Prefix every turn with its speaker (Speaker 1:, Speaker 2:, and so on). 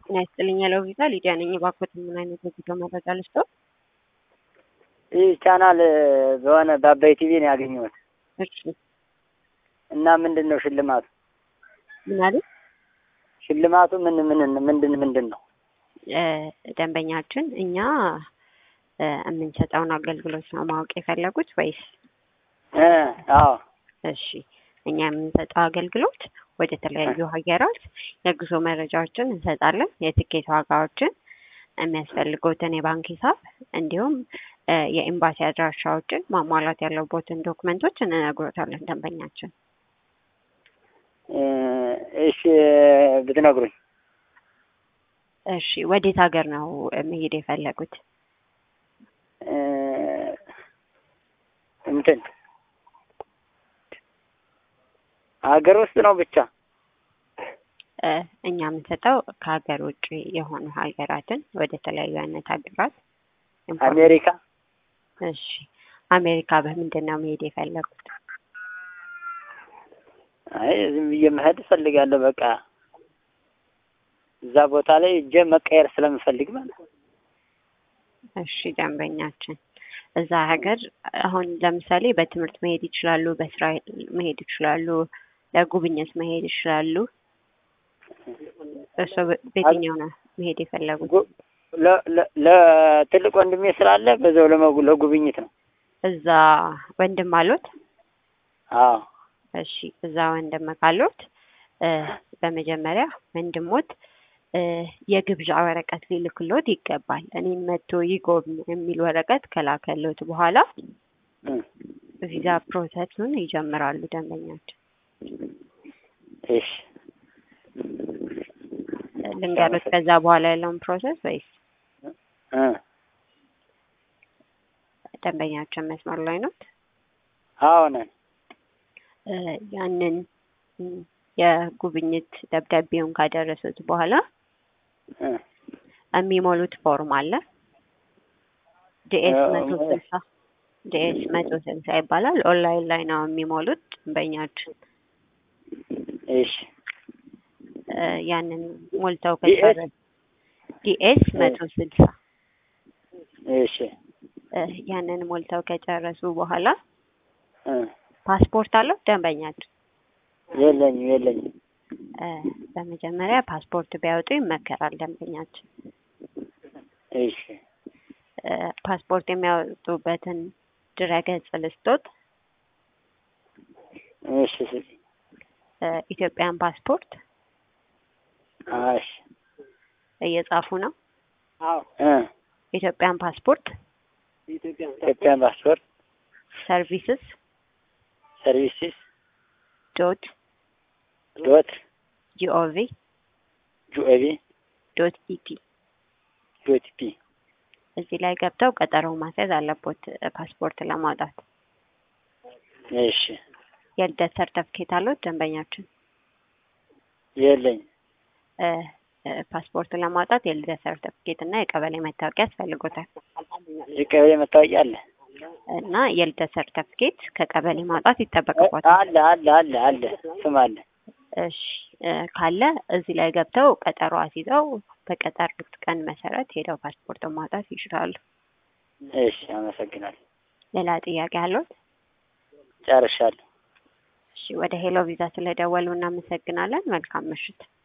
Speaker 1: ጤና ይስጥልኝ ያለው ቪዛ ሊዲያ ነኝ። እባክዎት ምን አይነት የጉዞ መረጃ ልስጥዎ?
Speaker 2: ይህ ቻናል በሆነ በአባይ ቲቪ ነው ያገኘሁት
Speaker 1: እሺ
Speaker 2: እና ምንድን ነው ሽልማቱ?
Speaker 1: ምን አሉ?
Speaker 2: ሽልማቱ ምን ምን ምንድን ምንድን ነው?
Speaker 1: እ ደንበኛችን እኛ እ የምንሰጠውን አገልግሎት ነው ማወቅ የፈለጉት ወይስ?
Speaker 2: እ አዎ
Speaker 1: እሺ እኛ የምንሰጠው አገልግሎት ወደ ተለያዩ ሀገራት የጉዞ መረጃዎችን እንሰጣለን። የትኬት ዋጋዎችን፣ የሚያስፈልጉትን የባንክ ሂሳብ እንዲሁም እ የኤምባሲ አድራሻዎችን ማሟላት ያለቦትን ዶክመንቶች እንነግሮታለን ደንበኛችን።
Speaker 2: እ እሺ ብትነግሩኝ።
Speaker 1: እሺ ወዴት ሀገር ነው መሄድ የፈለጉት?
Speaker 2: እ እንትን ሀገር ውስጥ ነው ብቻ
Speaker 1: እ እኛ የምንሰጠው ከሀገር ውጭ የሆኑ ሀገራትን ወደ ተለያዩ አይነት ሀገራት ኢንፎርም-
Speaker 2: አሜሪካ
Speaker 1: እሺ አሜሪካ በምንድን ነው መሄድ የፈለጉት?
Speaker 2: አይ ዝም ብዬ መሄድ እፈልጋለሁ። በቃ እዛ ቦታ ላይ እጄ መቀየር ስለምፈልግ ማለት ነው።
Speaker 1: እሺ ደንበኛችን እዛ ሀገር አሁን ለምሳሌ በትምህርት መሄድ ይችላሉ፣ በስራ መሄድ ይችላሉ፣ ለጉብኝት መሄድ ይችላሉ። እርስዎ በ- በየትኛው ነው መሄድ የፈለጉት?
Speaker 2: ጉ- ለ- ለ- ለትልቅ ወንድሜ ስላለ በዛው ለመጉ ለጉብኝት ነው።
Speaker 1: እዛ ወንድም አሉት?
Speaker 2: አዎ
Speaker 1: እሺ እዛ ወንድም ካሉት እ በመጀመሪያ ወንድሞት እ የግብዣ ወረቀት ሊልክሎት ይገባል። እኔን መጥቶ ይጎብኝ የሚል ወረቀት ከላከሎት በኋላ
Speaker 2: እ
Speaker 1: ቪዛ ፕሮሰሱን ይጀምራሉ ደንበኛችን።
Speaker 2: እሺ
Speaker 1: ልንገሩት ከዛ በኋላ ያለውን ፕሮሰስ ወይስ
Speaker 2: እ
Speaker 1: ደንበኛችን መስመር ላይ ነው?
Speaker 2: አዎ ነን።
Speaker 1: እ ያንን ም፣ የጉብኝት ደብዳቤውን ካደረሱት በኋላ
Speaker 2: እ
Speaker 1: የሚሞሉት ፎርም አለ። ዲኤስ
Speaker 2: እ፣
Speaker 1: መቶ ስልሳ ዲኤስ መቶ ስልሳ ይባላል። ኦንላይን ላይ ነው የሚሞሉት ደንበኛችን።
Speaker 2: እሺ
Speaker 1: እ ያንን ሞልተው
Speaker 2: ዲኤስ?
Speaker 1: ከጨረሱ ዲኤስ መቶ ስልሳ
Speaker 2: እሺ
Speaker 1: እ ያንን ሞልተው ከጨረሱ በኋላ
Speaker 2: እ
Speaker 1: ፓስፖርት አለው ደንበኛችን?
Speaker 2: የለኝም የለኝም።
Speaker 1: እ በመጀመሪያ ፓስፖርት ቢያወጡ ይመከራል ደንበኛችን።
Speaker 2: እሺ
Speaker 1: እ ፓስፖርት የሚያወጡበትን ድረገጽ ልስጦት።
Speaker 2: እሺ እሺ
Speaker 1: እ ኢትዮጵያን ፓስፖርት
Speaker 2: እሺ
Speaker 1: እየጻፉ ነው።
Speaker 2: እ
Speaker 1: ኢትዮጵያን ፓስፖርት
Speaker 2: ኢትዮጵያን ፓስፖርት
Speaker 1: ሰርቪስስ
Speaker 2: ሰርቪስስ
Speaker 1: ዶት
Speaker 2: ዶት
Speaker 1: ጂኦቪ
Speaker 2: ጂኦቪ
Speaker 1: ዶት ኢቲ
Speaker 2: ዶት ፒ
Speaker 1: እዚህ ላይ ገብተው ቀጠሮ ማስያዝ አለቦት እ ፓስፖርት ለማውጣት።
Speaker 2: እሺ
Speaker 1: የልደት ሰርተፍኬት አሉት ደንበኛችን?
Speaker 2: የለኝም።
Speaker 1: እ እ ፓስፖርት ለማውጣት የልደት ሰርተፍኬት እና የቀበሌ መታወቂያ ያስፈልጎታል
Speaker 2: የቀበሌ መታወቂያ አለ
Speaker 1: እና የልደት ሰርተፍኬት ከቀበሌ ማውጣት ይጠበቅቦታል።
Speaker 2: አለ አለ አለ አለ ስም አለ።
Speaker 1: እሺ እ ካለ እዚህ ላይ ገብተው ቀጠሮ አስይዘው በቀጠሩት ቀን መሰረት ሄደው ፓስፖርት ማውጣት ይችላሉ።
Speaker 2: እሺ አመሰግናለሁ።
Speaker 1: ሌላ ጥያቄ አለዎት?
Speaker 2: ጨርሻለሁ።
Speaker 1: እሺ ወደ ሄሎ ቪዛ ስለደወሉ እናመሰግናለን። መልካም ምሽት።